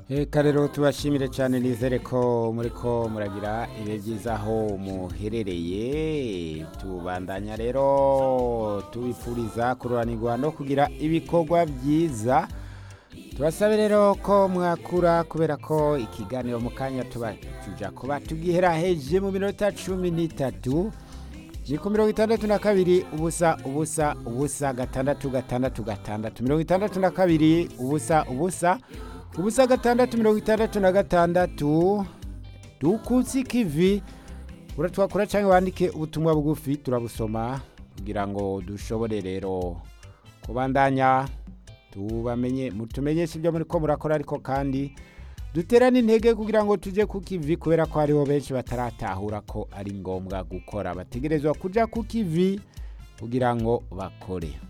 Eka rero tubashimire cyane nizere ko muri ko muragira ibihe byiza aho muherereye tubandanya rero tubifuriza kururanirwa no kugira ibikorwa byiza tubasabe rero ko mwakura kubera ko ikiganiro mu kanya tuba tuja kuba tugihera heje mu minota cumi n'itatu ni ku mirongo itandatu na kabiri ubusa ubusa ubusa gatandatu gatandatu gatandatu mirongo itandatu na kabiri ubusa ubusa ubusa gatandatu mirongo itandatu na gatandatu dukutse ikivi uratwakura cyangwa wandike ubutumwa bugufi turabusoma kugira ngo dushobore rero kubandanya tubamenye mutumenyeshe ibyo muri ko murakora ariko kandi duterane intege kugira ngo tujye ku kivi kubera ko hariho benshi bataratahura ko ari ngombwa gukora bategerezwa kujya ku kivi kugira ngo bakore